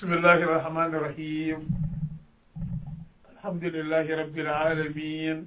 بسم الله الرحمن الرحيم الحمد لله رب العالمين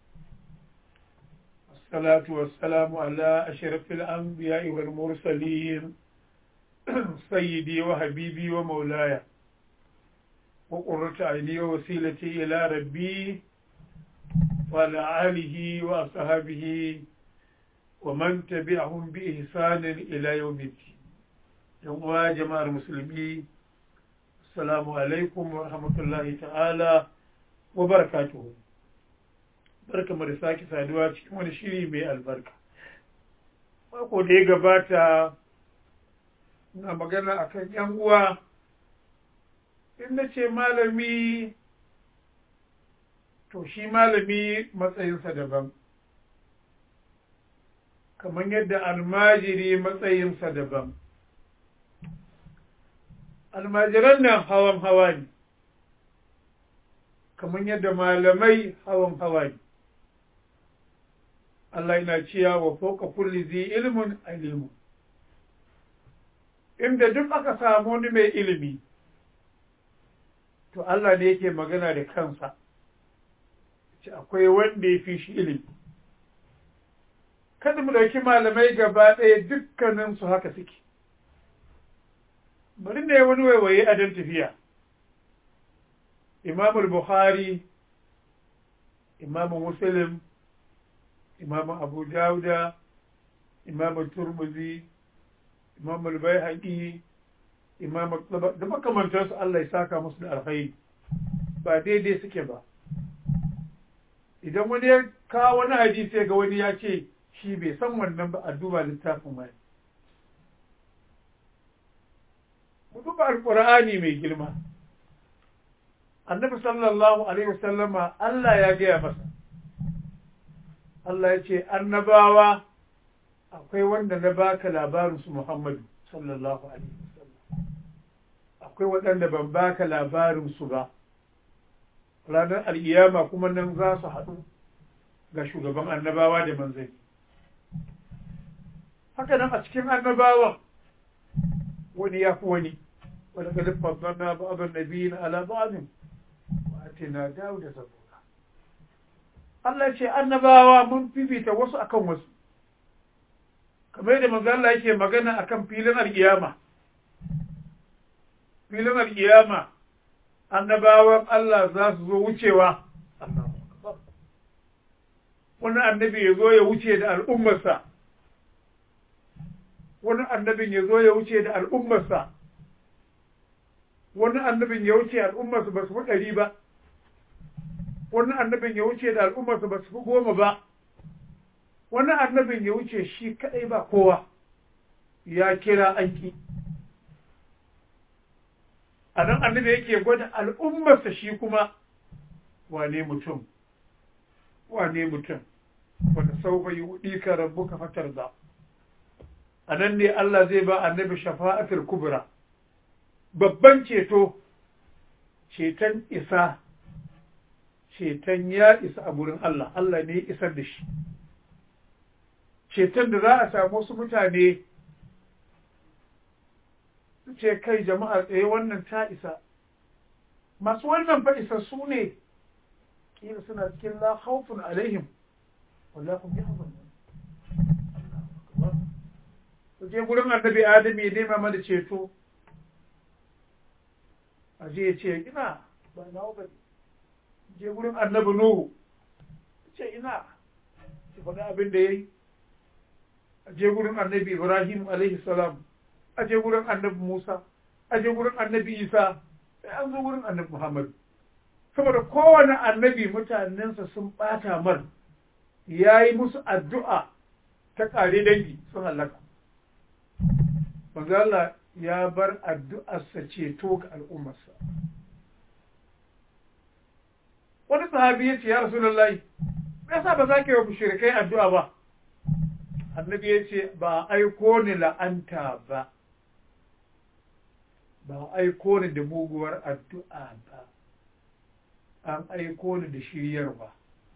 والصلاة والسلام على أشرف الأنبياء والمرسلين سيدي وحبيبي ومولاي وقرة عيني ووسيلتي إلى ربي وعلى آله وأصحابه ومن تبعهم بإحسان إلى يوم الدين yan uwa jama'ar musulmi assalamu alaikum wa rahmatullahi ta'ala wa barakatuhu barkamu da sake saduwa cikin wani shiri mai albarka mako da ya gabata na magana akan yan uwa in na ce malami to shi malami matsayinsa daban kamar yadda almajiri matsayinsa daban almajiran nan hawan hawa ne kamar yadda malamai hawan hawa ne Allah yana cewa wa fauka kulli zi ilmun alimu inda duk aka samu wani mai ilimi to Allah ne yake magana da kansa ce akwai wanda ya fi shi ilimi kada mu ɗauki malamai gaba ɗaya dukkaninsu haka suke bari ne wani waiwaye a don tafiya imamul bukhari imamu muslim imamu abu dauda imamu turmuzi imamu bai imamu da makamantarsu Allah ya saka musu da alkhairi ba daidai suke ba idan wani ya kawo wani hadisi ga wani ya ce shi bai san wannan ba a duba littafin wani ku duba alƙur'ani mai girma annabi sallallahu alaihi wasallama Allah ya gaya masa Allah ya ce annabawa akwai wanda na baka labarin su Muhammadu sallallahu alaihi wasallam akwai waɗanda ban baka labarin su ba ranar al'iyama kuma nan za su haɗu ga shugaban annabawa da manzanni haka nan a cikin annabawan wani ya fi wani ولقد فضلنا بعض النبيين على بعض واتنا داود زبورا Allah ce annabawa mun fifita wasu akan wasu kamar yadda manzo Allah yake magana akan filin alkiyama filin alkiyama annabawan Allah za su zo wucewa wani annabi ya zo ya wuce da al'ummarsa wani annabin ya zo ya wuce da al'ummarsa wani annabin ya wuce al'ummarsu ba su fi ɗari ba wani annabin ya wuce da al'ummarsu ba su fi goma ba wani annabin ya wuce shi kaɗai ba kowa ya kira aiki a nan annabi yake gwada al'ummarsa shi kuma wane mutum wane mutum wanda sau bai wuɗi ka rabu ka fatar da a nan ne Allah zai ba annabi shafa'atul kubra babban ceto ceton isa ceton ya isa a gurin Allah Allah ne isar da shi ceton da za a samu su mutane su ce kai jama'a tsaye wannan ta isa masu wannan fa isa su ne kila suna cikin la khawfun alaihim wallahu yahzanun su je gurin annabi adam ya nema mana ceto a je ya ce ina ba na ba je gurin annabi nuhu ce ina ki faɗi abin da ya yi a je gurin annabi ibrahim alaihi salam a je gurin annabi musa a je gurin annabi isa sai an zo gurin annabi muhammad saboda kowane annabi mutanensa sun ɓata mar ya yi musu addu'a ta ƙare dangi sun hallaka manzo Allah ya bar addu'arsa ceto ga al'ummarsa. Wani sahabi ya ce, Ya Rasulallah, me yasa ba za ka yi wa mushrikai addu'a ba? Annabi ya ce, Ba aiko ni la'anta ba, ba aiko ni da muguwar addu'a ba, an aiko ni da shiryarwa.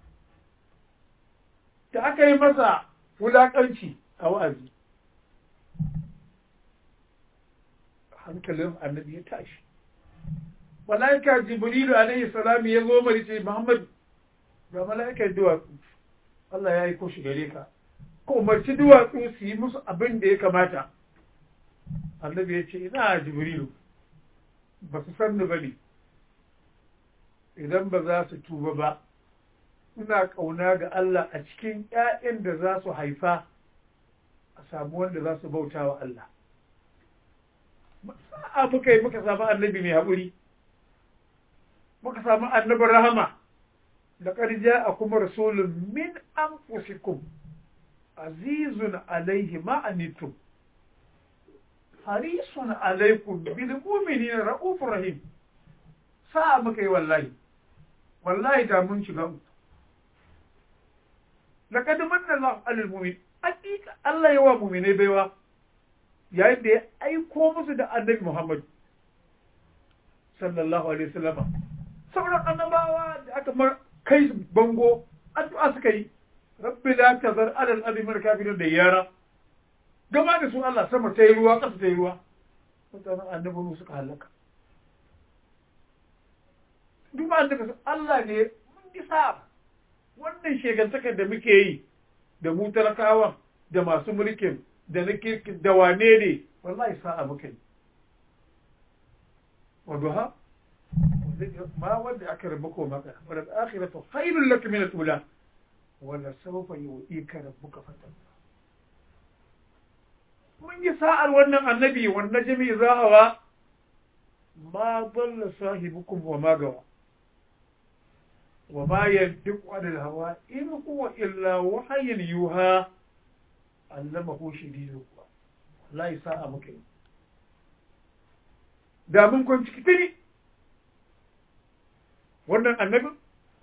Da aka yi masa wulaƙanci a wa'azi. hankalin annabi ya tashi malaika jibrilu alaihi salam ya zo mari ce muhammad ga malaikan duwatsu Allah ya yi ko shi gare ka ko umarci duwatsu su yi musu abin da ya kamata annabi ya ce ina jibrilu ba su san ni bane idan ba za su tuba ba ina ƙauna ga Allah a cikin ‘ya'yan da za su haifa a samu wanda za su bauta wa Allah. Sa'a muka yi muka samu annabi mai haƙuri, muka samu annabin rahama, da ƙarja a kuma rasulun min an fusikum, azizun alaihi ma'anitum, harisun alaikum bil mu'minin ra'ufur rahim. Sa'a muka yi wallahi, wallahi da mun shiga uku. laqad manna Allah 'alal mu'min hakika Allah yawa mu'minai baiwa yayin da ya aiko musu da annabi Muhammad sallallahu alaihi wasallam sauran annabawa da aka mar kai bango addu'a suka yi rabbi la tazar 'alal ardi min kafirin da yara gama da su Allah sama ta yi ruwa ƙasa ta yi ruwa mutanen annabi suka halaka duk annabi Allah ne mun isa wannan shegantakar da muke yi da mu talakawa da masu mulkin da na kirkin da wane ne wallahi sa'a muke yi waduha ma wanda aka rabu ko maka wadda akhiratu khairul lak min al-ula wala sawfa yu'ika rabbuka fatan mun yi sa'ar wannan annabi wannan jami'i zahawa ma dalla sahibukum wa ma gawa وما ينطق عن الهوى إن هو إلا وحي يوحى علمه شديد القوى لا يساء مكين da mun kwanci kitiri wannan annabin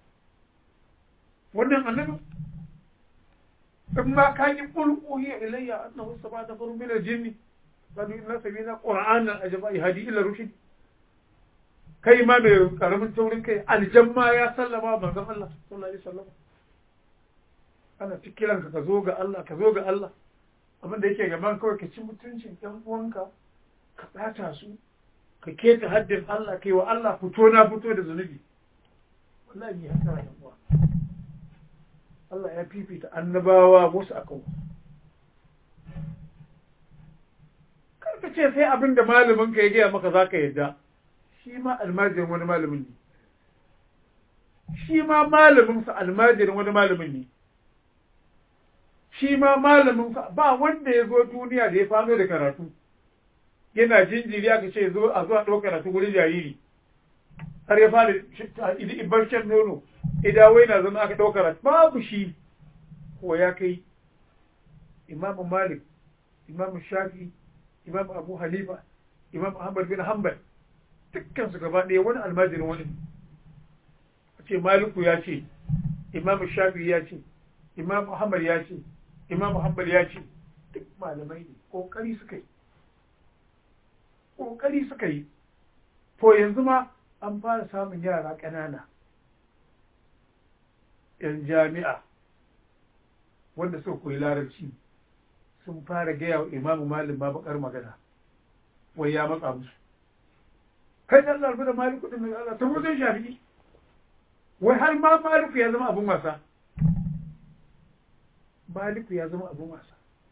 wannan annabin in ma ka yi ƙulƙuhi ilayya annahu sabata faru min al-jinni qad inna sabina qur'anan ajaba yahdi ila rushd kai ma mai karamin taurin kai aljamma ya sallama manzon Allah sallallahu alaihi wasallam ana cikiran ka zo ga Allah ka zo ga Allah abin da yake gaban kawai ka ci mutuncin ɗan uwanka ka ɓata su ka keta haddin Allah kai wa Allah fito na fito da zunubi wallahi ya tsara yan uwa Allah ya fifita annabawa wasu akan wasu kar ka ce sai abin da malamin ka ya gaya maka zaka yadda shi ma almajirin wani malamin ne shi ma malaminsa almajirin wani malamin ne shi ma malaminsa ba wanda ya zo duniya da ya fano da karatu yana jinjiri aka ce zo a zuwa ɗaukar karatu wurin jariri har ya fara ibar shan nono idawai na zama aka ɗaukar karatu babu shi ko ya kai imamu malik imamu shafi imamu abu halifa imamu ahmad bin hanbal dukkansu gaba ɗaya wani almajirin wani a ce maliku ya ce imamu shafi ya ce imamu ahmad ya ce imamu hanbal ya ce duk malamai ne ƙoƙari suka yi ƙoƙari suka yi to yanzu ma an fara samun yara ƙanana yan jami'a wanda suka koyi larabci sun fara gaya wa imamu malim ma bakar magana wai ya matsa musu kai da Allah da maliku din Allah ta zai shafi wai har ma maliku ya zama abun wasa maliku ya zama abun wasa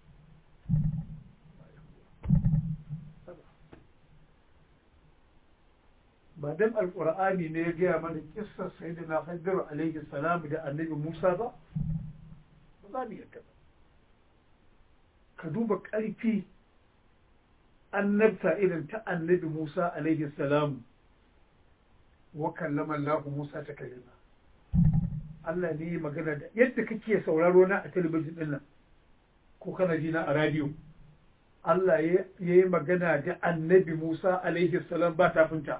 ba dan alqur'ani ne ya gaya mana kissar sayyidina Khidir alaihi salam da annabi Musa ba ba za mu yadda ba ka duba ƙarfi annabta irin ta annabi Musa alaihi salam wa kallama Allah Musa ta kalima Allah ne yi magana da yadda kake sauraro na a talabijin din nan ko kana ji na a radio Allah ya yi magana da annabi Musa alaihi salam ba tafinta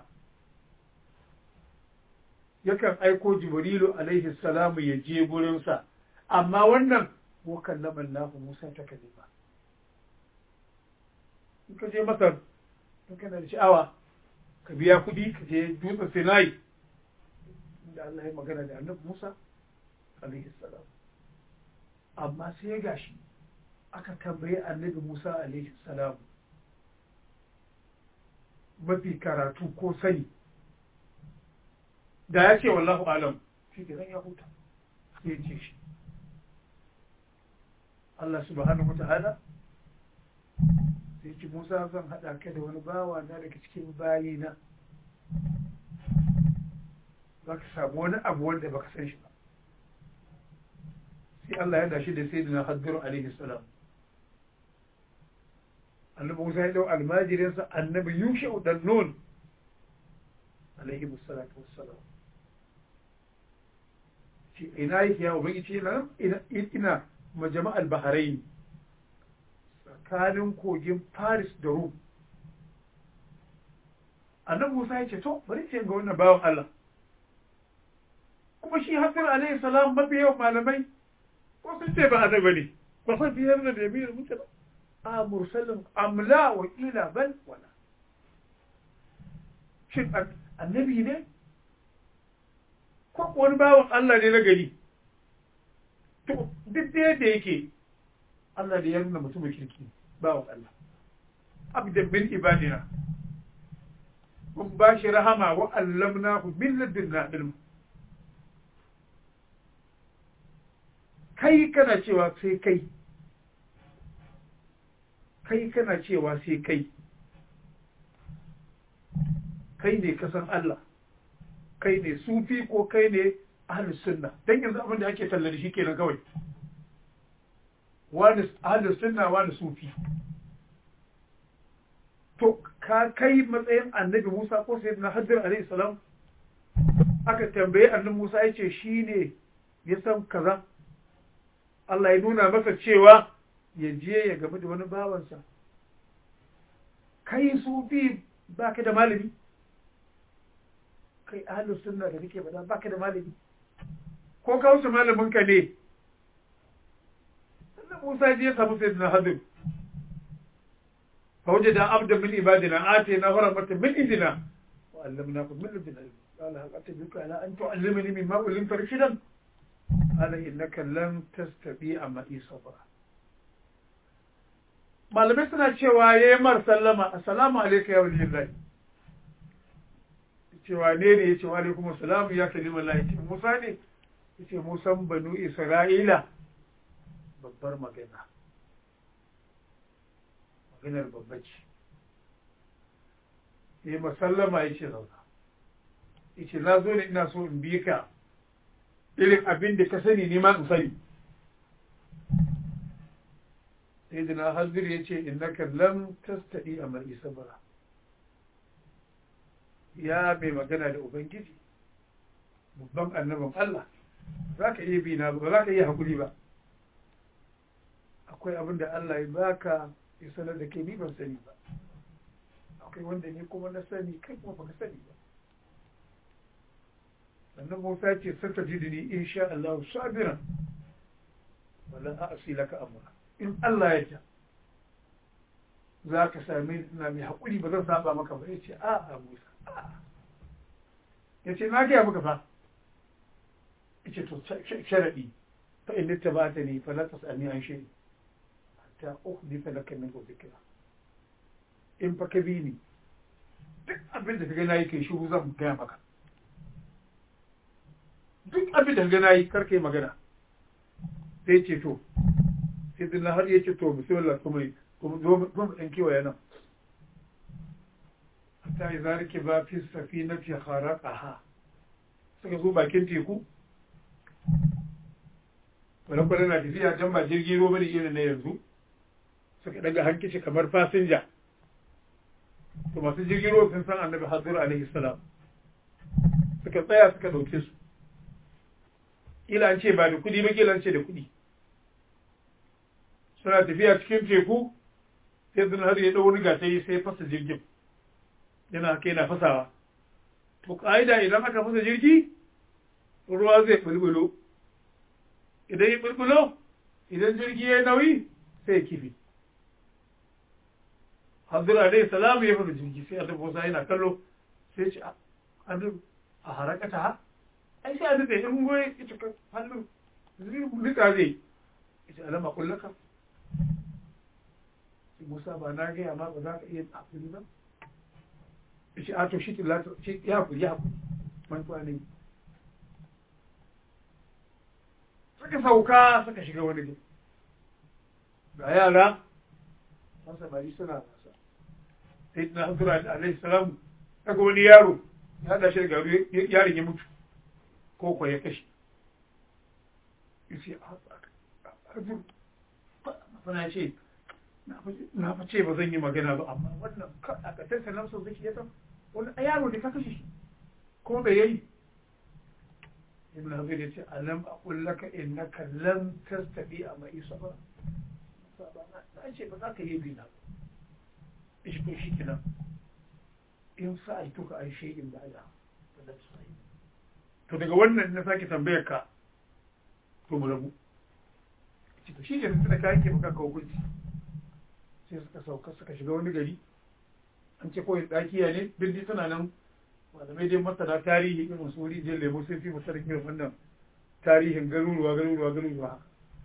yakan aiko Jibrilu alaihi salamu ya je gurinsa amma wannan wa kallama Allah Musa ta kalima in ka je masar in kana da sha'awa ka biya kuɗi ka je dutsen sinai inda Allah ya magana da annabi Musa alaihi salam amma sai ya gashi aka tambayi annabi Musa alaihi salam mafi karatu ko sani da ya ce wallahu alam shi ke zan ya huta sai ya ce shi Allah subhanahu wata'ala sai ce Musa zan haɗa ka da wani bawa na daga cikin bayina za ka samu wani abu wanda baka san shi ba sai Allah ya dashi da sai da na haddaru alaihi salam annabi Musa ya dau almajirinsa annabi Yusha dan Nun alaihi musallatu wassalam shi ina yake ya ubangiji ina ina majama'al bahrain tsakanin kogin Paris da Rum annabi Musa ya ce to bari ce ga wannan bawan Allah kuma shi Hassan alaihi salam mafi yawan malamai ko sun ce ba annabi ne ba san biyar da yamin mutum a mursalin amla wa ila bal wala shin annabi ne ko wani bawan Allah ne na gari to duk da yadda yake Allah da ya nuna mutumin kirki bawan Allah abdan min ibadina mun ba shi rahama wa allamnahu min ladunna ilma kai kana cewa sai kai kai kana cewa sai kai kai ne kasan Allah kai ne sufi ko kai ne ahlus sunna dan yanzu abin da ake talla da shi kenan kawai wani ahlus sunna wani sufi to ka kai matsayin annabi Musa ko sayyidina Hajjar alaihi salam aka tambaye annabi Musa yace shine ya san kaza Allah ya nuna masa cewa ya je ya game da wani bawansa kai sufi ba ka da malami kai ahalus sunna da kake faɗa ba ka da malami ko ka wuce malamin ka ne sannan Musa ya samu sai na hadir fa waje da abda min ibadina ate na hora mata min idina wa allamna ku min ladina qala hal atabiuka ala an tu'allimani mimma ullimta rashidan qala innaka lan tastati'a ma'i sabra malamai suna cewa ya yi mar sallama assalamu alaika ya wali lillahi cewa ne ne ya ce wa alaikum assalamu ya kalima Allah ce Musa ne ya ce Musan banu Isra'ila babbar magana maganar babba ce ya masallama ya ce zauna ya ce na zo ne ina so in bi ka irin abin da ka sani ne ma in sani sayyidina hazir ya ce innaka lam tastadi a mai sabara ya mai magana da ubangiji babban annabin Allah za ka iya bi na ba za ka iya haƙuri ba akwai abin da Allah ya baka ya sanar da kai ni ban sani ba akwai wanda ni kuma na sani kai kuma baka sani ba sannan Musa ce sata jidini insha Allah sabiran wala a'si laka amra in Allah ya ja za ka same ina mai haƙuri ba zan saba maka ba ya ce a a Musa ya ce na gaya maka fa ya ce to sharaɗi fa in ta ba ta ne fa la ta sami an shiri hatta ukhdi fa laka min dhikra in fa ka bi ni duk abin da ka ga nayi kai shiru zan gaya maka duk abin da ka ga nayi kar kai magana sai ce to sai dinna har ya ce to bismillah kuma kuma zo mu ɗan kewaye nan hatta yi zarike ba fi safi na fi ha suka zo bakin teku wani kwanan na tafiya can ba jirgi ruwa bane irin na yanzu suka daga hankici kamar fasinja to masu jirgin ruwa sun san annabi hazur alaihi salam suka tsaya suka ɗauke su kila an ce ba da kuɗi ba kila an ce da kuɗi suna tafiya cikin teku sai zan har ya ɗau wani gatari sai fasa jirgin yana haka yana fasawa to ƙa'ida idan aka fasa jirgi ruwa zai bulbulo idan ya bulbulo idan jirgi ya nauyi sai ya kifi hazir alaihi salamu ya fasa jirgi sai annabi Musa yana kallo sai ce annabi a harakata ha ai sai annabi in goyi ita kan hannun zai nika zai ita alama kullaka Musa ba na gaya ma ba za ka iya hakuri ba? Shi a to shi ya hakuri ya hakuri mantuwa ne suka sauka suka shiga wani gari ga yara an samari suna wasa sai na hazura alaihi salamu daga wani yaro ya haɗa shi da garu yaron ya mutu ko kuwa ya kashe yace a ce na fa ce ba zan yi magana ba amma wannan a ƙasar sanar sun zai yasa wani yaro da ka kashe shi kuma bai yayi ibn hazir ya ce alam aqul laka innaka lam tastabi a mai sabra na ce ba za ka yi bina shi ko shi kenan in sa ai tuka ai shi in ba'da to daga wannan na sake tambayar ka to mu rabu to shi ne da ka yake maka hukunci sai suka sauka suka shiga wani gari an ce kawai ɗakiya ne birni tana nan malamai dai masana tarihi irin su wuri jin lemu sun fi masarar irin wannan tarihin garuruwa garuruwa garuruwa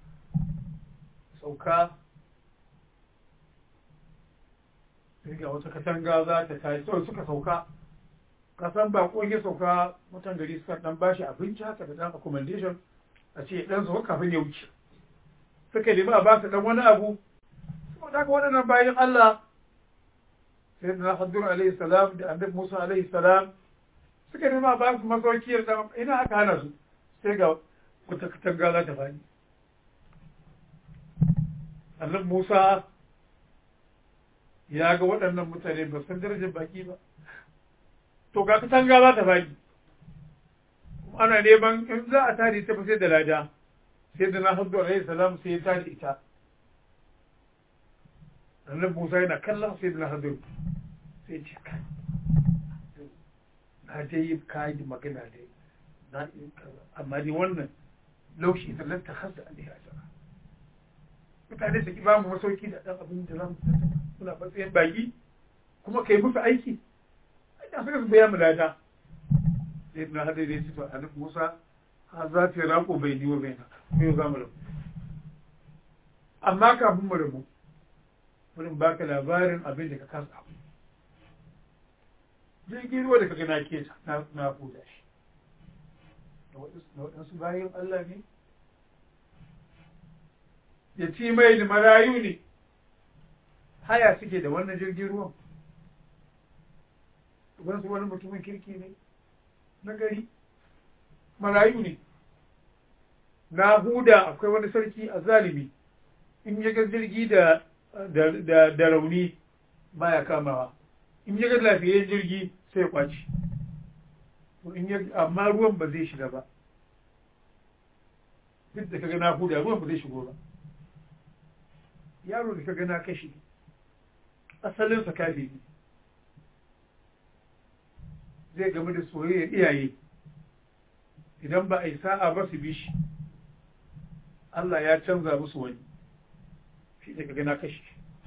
sauka sai ga wata katanga za ta tashi sau suka sauka kasan bakon ya sauka mutan gari suka dan bashi abinci haka da dan accommodation a ce dan sauka kafin ya wuce suka nemi a ba su dan wani abu saboda haka waɗannan bayan Allah sai da Hajjur alaihi salam da Annabi Musa alaihi salam suka nemi a ba su masauki da ina aka hana su sai ga wata katanga za ta fadi Annabi Musa ya ga waɗannan mutane ba san darajar baki ba to ga katanga za ta fadi ana neman in za a tare ta fa sai da lada sai da na Hajjur alaihi salam sai ya tare ita annabi Musa yana kallon sai na hadur sai ce kai na dai yi kayi magana dai na yi amma dai wannan laushi ta lanta hasa a liya jara mutane su ki ba mu masauki da ɗan abin da zamu muna matsayin baki kuma kai musu aiki ina suka su biya mu lada sai na hadur dai su to annabi Musa ha za ta rako bai ni wa bai na yau za mu rabu amma kafin mu rabu wurin baka labarin abin da ka kasa abu jirgin ruwa da ka gana ke na huda shi da waɗansu bayan Allah ne ya ci mai da marayu ne haya suke da wannan jirgin ruwan wasu wani mutumin kirki ne na gari marayu ne na huda akwai wani sarki a zalimi in ya ga jirgi da da rauni baya kamawa in ya ga lafiyayyen jirgi sai kwaci amma ruwan ba zai shiga ba duk da kaga na huda ruwan ba zai shigo ba yaro da kaga na kashi asalinsa kafi ne zai game da soyayyar iyaye idan ba a yi sa'a ba su bi shi Allah ya canza musu wani shi ne kaga na kashi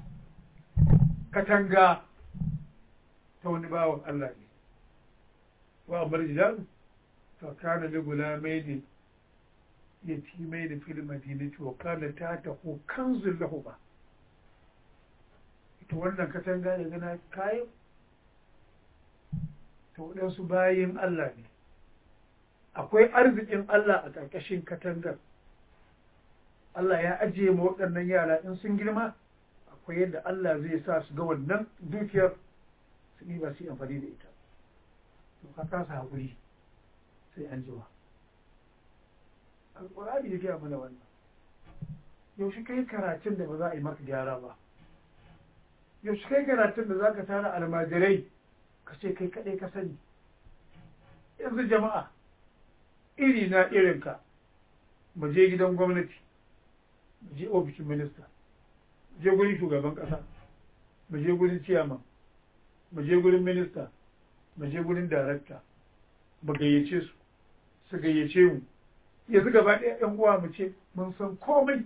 katanga ta wani bawan Allah ne wa amar jidan fa kana li gulamaini yatimaini fil madinati wa kana tatahu kanzul lahuma ita wannan katanga da gana kayan ta waɗansu bayin Allah ne akwai arzikin Allah a ƙarƙashin katangar Allah ya ajiye ma waɗannan yara in sun girma akwai yadda Allah zai sa su ga wannan dukiyar su ba su yi amfani da ita to ka kasa haƙuri sai an jima alƙur'ani ya gaya mana wannan yaushe kai karatun da ba za a yi maka gyara ba yaushe kai karatun da za ka tara almajirai ka ce kai kaɗai ka sani yanzu jama'a iri na irinka mu je gidan gwamnati mu je ofishin minista mu je gurin shugaban ƙasa mu je gurin ciyaman mu je gurin minista mu je gurin darakta mu gayyace su su gayyace mu yanzu gaba ɗaya ‘yan uwa mu ce mun san komai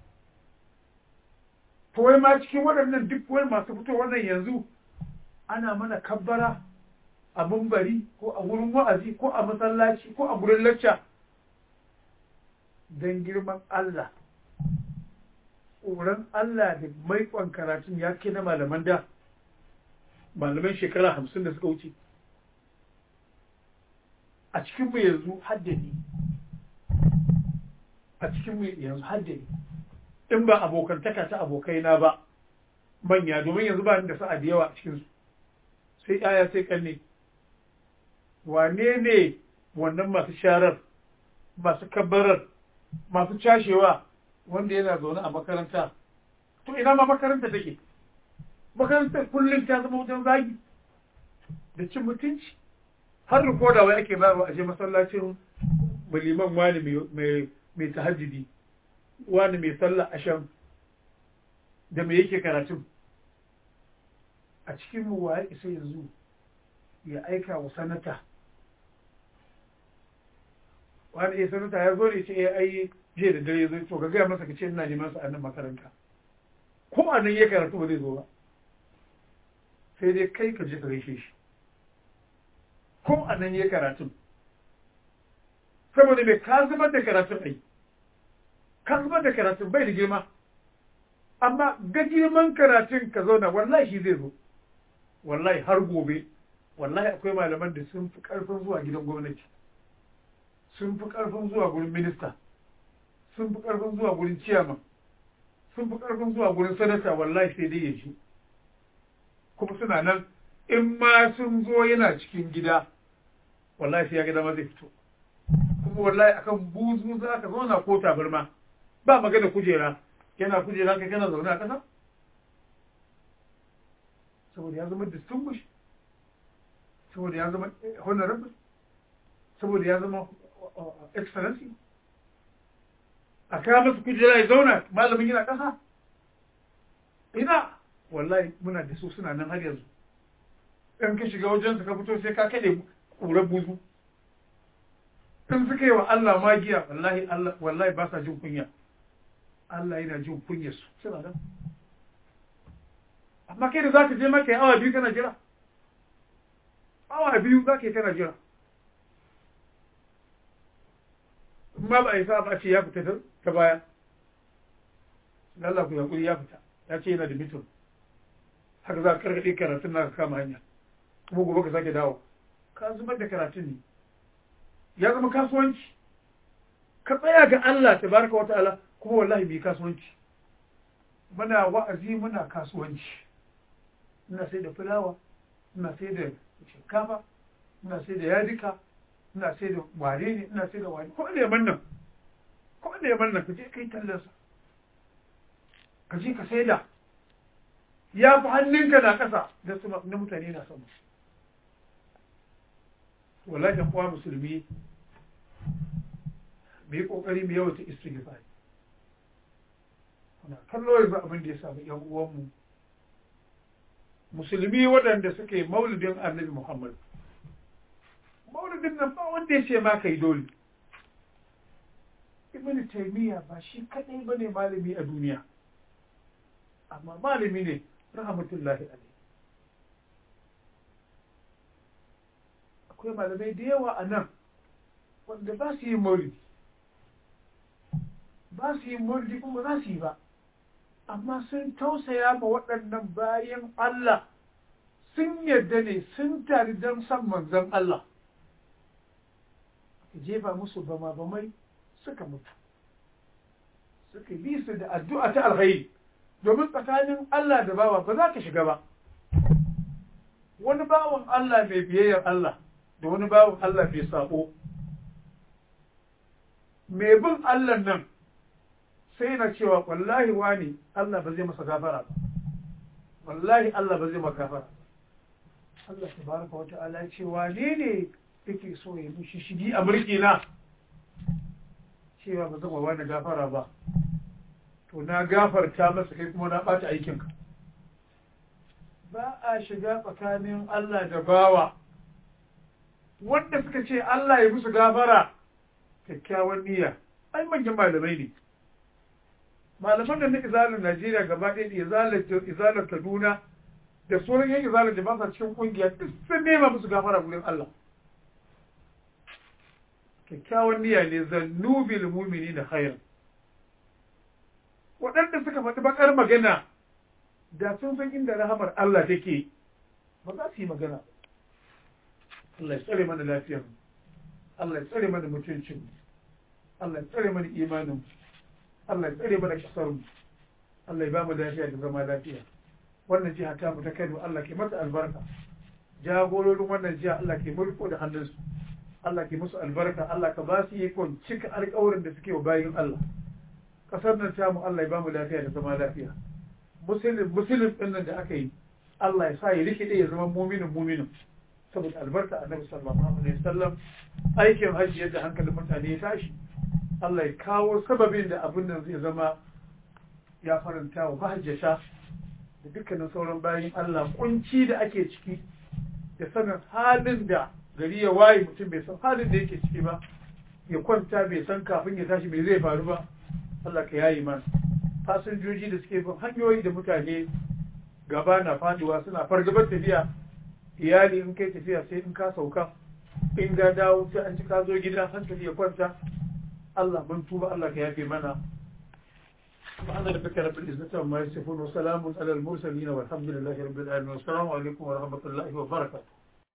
to wai ma cikin waɗannan duk wai masu fito wannan yanzu ana mana kabbara a bari ko a wurin wa'azi ko a masallaci ko a gurin lacca don girman Allah tsoron Allah da maikon karatun ya ke na malaman da malaman shekara hamsin da suka wuce a cikinmu yanzu haddani a cikin mu yanzu har da ni in ba abokantaka ta abokaina ba manya domin yanzu ba ni da sa'a da yawa a cikin su sai yaya sai kanne wane ne wannan masu sharar masu kabbarar masu cashewa wanda yana zaune a makaranta to ina ma makaranta take makarantar kullum ta zama wajen zagi da cin mutunci har rikoda wai ake bayarwa a je masallacin liman wani mai tahajjudi wani mai sallah asham da mai yake karatun a cikin mu waye isa yanzu ya aika wa sanata wani ya sanata ya zo ne ce ya ai jiya da dare zo to ka gaya masa ka ce ina neman sa a nan makaranta ko a nan ya karatu ba zai zo ba sai dai kai ka je ka gaishe shi ko a nan ya karatun saboda mai ka zubar da karatun ai ka zubar da karatun bai da girma amma ga girman karatun ka zauna wallahi shi zai zo wallahi har gobe wallahi akwai malaman da sun fi karfin zuwa gidan gwamnati sun fi karfin zuwa gurin minista sun fi karfin zuwa gurin ciyaman sun fi karfin zuwa gurin sanata wallahi sai dai ya ji kuma suna nan in ma sun zo yana cikin gida wallahi sai ya gida ma zai fito kuma wallahi akan buzu za ka zauna ko tabarma ba magana kujera yana kujera kai kana zaune a ƙasa saboda ya zama distinguished saboda ya zama honorable saboda ya zama excellency a kawo masa kujera ya zauna malamin yana ƙasa ina wallahi muna da su suna nan har yanzu in ka shiga wajensu ka fito sai ka kaɗe ƙurar buzu in suka yi wa Allah magiya wallahi Allah wallahi ba sa jin kunya Allah yana jin kunya su suna nan amma kai da za ka je maka yi awa biyu kana jira awa biyu za ka yi kana jira in ma ba a yi sa ba ce ya fita ta baya Allah ku yaƙuri ya fita ya ce yana da mitin haka za ka karkaɗe karatun na ka kama hanya kuma gobe ka sake dawo ka zubar da karatun ne ya zama kasuwanci ka tsaya ga Allah ta baraka wata ala kuma wallahi bi kasuwanci muna wa'azi muna kasuwanci ina sai da fulawa ina sai da shinkafa ina sai da yadika ina sai da ware ne ina sai da ware ko da yaman nan ko da yaman nan ka je kai tallansa ka je ka sai da ya fi hannunka na ƙasa da su na mutane na sama wallahi ɗan uwa musulmi mu yi ƙoƙari mu yawata istighfar kuna kallo yanzu abin da ya samu ƴan uwanmu musulmi waɗanda suke maulidin annabi muhammad maulidin nan ba wanda ya ce ma kai dole ibn taymiya ba shi kadai bane malami a duniya amma malami ne rahmatullahi alaihi akwai malamai da yawa a nan wanda ba su yi maulidi ba su yi maulidi kuma za su yi ba amma sun tausaya ma waɗannan bayan Allah sun yarda ne sun tari don san manzon Allah ka jefa musu bama bamai suka mutu suka bi su da addu'a ta alkhairi domin tsakanin Allah da bawa ba za ka shiga ba wani bawan Allah mai biyayyar Allah da wani bawan Allah mai sabo mai bin Allah nan sai na cewa wallahi wani Allah ba zai masa gafara ba wallahi Allah ba zai masa gafara Allah tabaraka wa ta'ala ya ce wane ne yake so ya mishi shigi a mulki na cewa ba zama wani gafara ba to na gafarta masa kai kuma na ɓata aikinka ba a shiga tsakanin Allah da bawa wanda suka ce Allah ya musu gafara kyakkyawan niyya ai manyan malamai ne malaman da na izalar Najeriya gaba ɗaya da izalar Kaduna da sauran yan izalar da ba sa cikin kungiya duk sun nema musu gafara gurin Allah kyakkyawan niyya ne zannu bil mu'mini da khairan waɗanda suka faɗi bakar magana da sun san inda rahamar Allah take ba za su yi magana Allah ya tsare mana lafiyar Allah ya tsare mana mutuncin Allah ya tsare mana imanin Allah ya tsare mana kasar mu Allah ya ba mu lafiya da zama lafiya wannan jiha ta mu ta Kano Allah ke mata albarka jagororin wannan jiha Allah ke mulko da hannunsu Allah ke musu albarka Allah ka ba su ikon cika alƙawarin da suke wa bayin Allah kasar nan ta mu Allah ya ba mu lafiya da zama lafiya musulun musulun ɗin nan da aka yi Allah ya sa ya rikide ya zama muminin muminin saboda albarka annabi sallallahu alaihi wasallam aikin hajji yadda hankalin mutane ya tashi Allah ya kawo sababin da abin nan zai zama ya faranta wa mahajjata da dukkanin sauran bayan Allah kunci da ake ciki da sanin halin da gari ya waye mutum bai san halin da yake ciki ba ya kwanta bai san kafin ya tashi bai zai faru ba Allah ka yayi mana fasinjoji da suke bin hanyoyi da mutane gaba na faduwa suna fargabar tafiya iyali in kai tafiya sai in ka sauka in ga dawo sai an ci ka zo gida hankali ya kwanta Allah mun tuba Allah ka yafe mana سبحان ربك رب العزة عما يصفون وسلام على المرسلين والحمد لله رب العالمين والسلام عليكم ورحمة الله وبركاته